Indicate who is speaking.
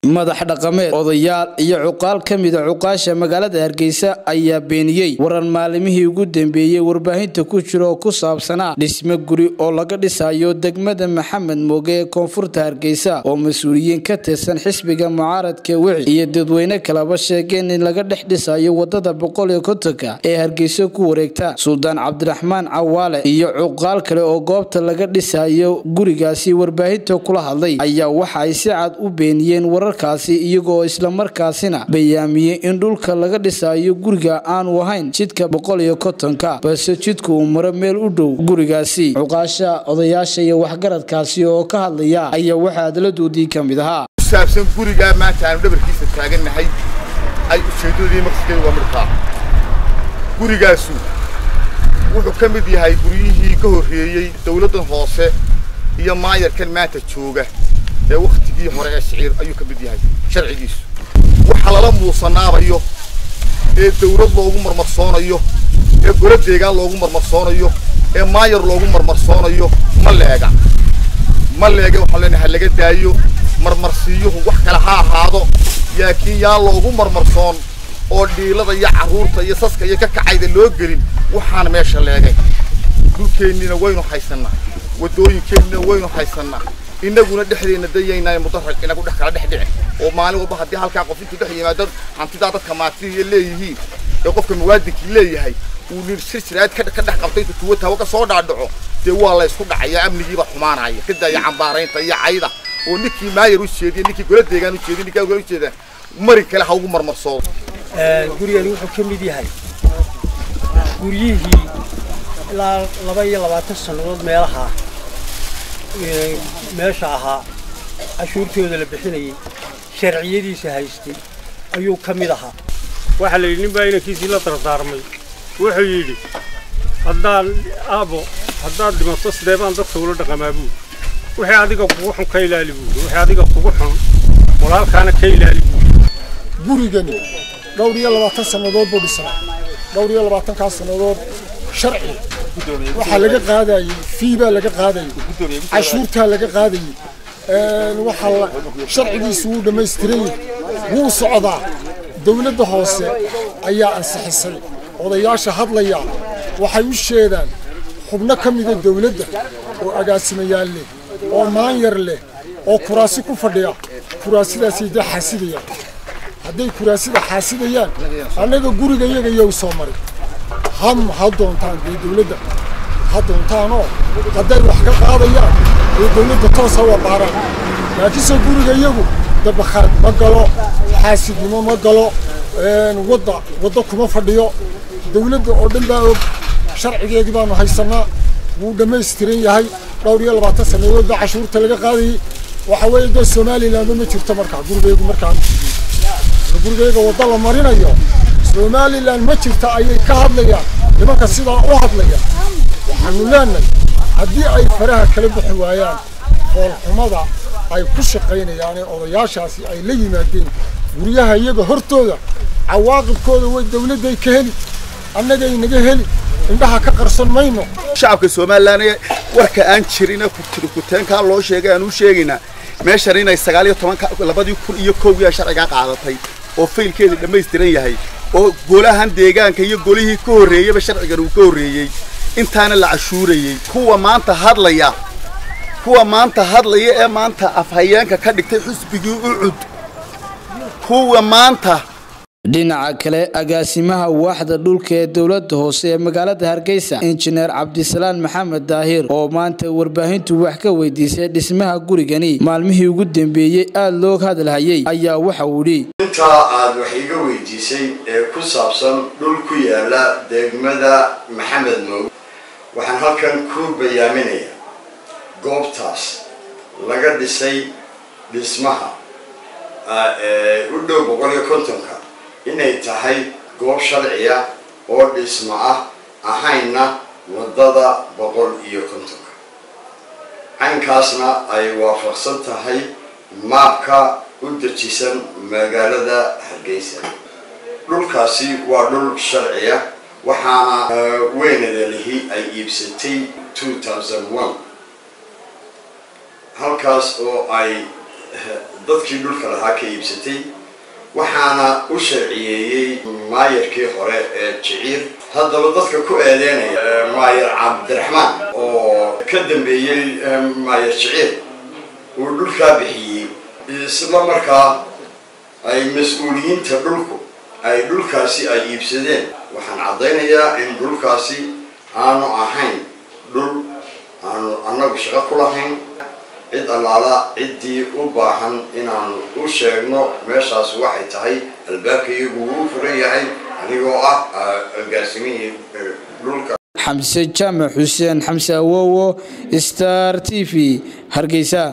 Speaker 1: madax dhaqameed odayaal iyo cuqaal ka mida cuqaasha magaalada hargeysa ayaa beeniyey waran maalimihii ugu dambeeyey warbaahinta ku jira oo ku saabsanaa dhisme guri oo laga dhisayo degmada maxamed mooge ee koonfurta hargeysa oo mas-uuliyiin ka tirsan xisbiga mucaaradka wici iyo dadweyne kaleba sheegeen in laga dhex dhisayo wadada boqol iyo kontonka ee hargeysa ku wareegta suldaan cabdiraxmaan cawaale iyo cuqaal kale oo goobta laga dhisayo gurigaasi warbaahinta kula hadlay ayaa waxa ay si cad u beeniyeen wararkaasi iyagoo islamarkaasina bayaamiyey in dhulka laga dhisayo guriga aanu ahayn jidka boqol iyo kontonka balse jidku uu maro meel u dhow gurigaasi cuqaasha odayaasha iyo waxgaradkaasi oo ka hadlaya ayaa waxaa adladoodii ka mid ahaa
Speaker 2: saabsan gurigaa maanta aanu dhabarkiisa taagannahay ay ujeeddadii maqskeedu waa midkaa gurigaasu wuxuu ka mid yahay guryihii ka horreeyey dawladdan hoose iyo maayarkan maanta jooga ee wakhtigii hore ee shiciir ayuu ka mid yahay sharcigiisu waxa lala muusanaabayo ee dawlad loogu marmarsoonayo ee golo deegaan loogu marmarsoonayo ee maayar loogu marmarsoonayo ma leega ma leega waxaan leenahay laga daayo marmarsiyuhu wax kale ha ahaado laakiin yaan loogu marmarsoon oo dhiilada iyo carruurta iyo saska iyo ka kacayda loo gelin waxaan meesha leegay dhulkeennina waynu haysannaa waddooyinkeennina waynu haysannaa innaguna dhexdeenna dayaynaayo mudarag inagu dhex kala dhex dhici oo maalin walba haddii halkaa qof intuu dhex yimaado hantidaa dadka maatiya leeyihiin ee qofka muwaadinkii leeyahay uu nin silsilaad ka ka dhex qabtay intuu tuwo tawo ka soo dhaadhaco dee waa la ysku dhacaya amnigiiba xumaanaya ka daaya cambaaraynta iyo cayda oo ninkii maayar u jeediya ninkii gola deegaan u jeediya ninkii gola u jeedaan mari kale ha ugu marmarsoodo
Speaker 3: gurigani wuxuu ka mid yahay guryihii ilaa laba iyo labaatan sannadood meelaha meesha ahaa cashuurtooda la bixinayay sharciyadiisa haystay ayuu ka mid ahaa
Speaker 4: waxaa la yidhi nin baa inankiisii la dardaarmay wuxuu yidhi haddaan aabo haddaad dhimato sidee baan dadka ula dhaqamaa buuri wixii adiga kugu xun ka ilaali buuri wixii adiga kugu xun walaalkaana ka ilaali buuri
Speaker 5: gurigani dhowr iyo labaatan sannadood buu dhisnaa dhowr iyo labaatankaas sannadood sharci waxaa laga qaadayey fii baa laga qaadayey cashuurtaa laga qaadayey waxaa sharcigiisu wuu dhammaystiran yahay wuu socdaa dawladda hoose ayaa ansixisay odayaasha hadlaya waxay u sheedaan xubno ka mida dawladda oo agaasimayaal leh oo maanyar leh oo kuraasi ku fadhiya kuraasidaasay dee xaasidayaan hadday kuraasida xaasidayaan annaga guriga iyaga iyow soo maray ham ha doontaan dee dawladda ha doontaanoo hadday wax ka qaadayaan ee dawladda toosa waa baaraan laakiinse guriga iyagu dabakhaad ma galo xaasidnimo ma galo wadda wadda kuma fadhiyo dawladda oo dhan baa og sharcigeedii baanu haysannaa wuu dhammaystiran yahay dhowr iyo labaatan sannadood baa cashuurta laga qaadayey waxa weeye dee somalilandba ma jirto markaa gurigeygu markaa gurigeyga wadda la marinayo somalilan ma jirta ayay ka hadlayaan nimanka sidaa u hadlaya waxaanu leenahay haddii ay faraha kala bixi waayaan foolxumada ay ku shaqaynayaan ee odayaashaasi ay la yimaadeen guryaha iyaga hortooda cawaaqibkooda way dawladday ka heli annagay naga heli indhaha ka qarsan mayno
Speaker 2: shacabka somalilan ee warka aan jirina kuteenkaa loo sheegay aan u sheegaynaa meeshan inay sagaal iyo tobanka labadii kun iyo kowgiia sharcigaa qaadatay oo faylkeedii dhammaystiran yahay oo golahan deegaanka iyo golihii ka horreeyeyba sharcigan uu ka horreeyey intaana la cashuurayey kuwa maanta hadlaya kuwa maanta hadlaya ee maanta afhayeenka ka dhigtay xusbigii ucud kuwa maanta
Speaker 1: dhinaca kale agaasimaha waaxda dhulka ee dowladda hoose ee magaalada hargeysa injineer cabdisalaan maxamed daahir oo maanta warbaahintu wax ka weydiisay dhismaha gurigani maalmihii ugu dambeeyey aada loo hadalhayay ayaa waxa uu idhi
Speaker 6: intaa aad wax iga weydiisay ee ku saabsan dhul ku yaala degmada maxamed moog waxaan halkan ku bayaaminayaa goobtaas laga dhisay dhismaha u dhow boqol iyo kontonka inay tahay goob sharciya oo dhismo ah ahayna waddada boqol iyo kontonka caynkaasna ay waafaqsan tahay maabka u dejisan magaalada hargeysa dhulkaasi waa dhul sharciya waxaana weynada lihi ay iibsatay two thousand one halkaas oo ay dadkii dhulka lahaa ka iibsatay waxaana u sharciyeeyey maayarkii hore ee jiciir haddaba dadka ku eedeynaya maayar cabdiraxmaan oo ka dambeeyey maayar jiciir uu dhulkaa bixiyey isla markaa ay mas-uuliyiinta dhulku ay dhulkaasi ay iibsadeen waxaan caddaynayaa in dhulkaasi aanu ahayn dhul aanu annagu shaqo ku lahayn cid allaala ciddii u baahan inaanu u sheegno meeshaas waxay tahay albaabkaiyagu wuu furan yahay anigoo ah agaasimihii dhulka
Speaker 1: xamse jaamac xuseen xamse awowo star t v hargeysa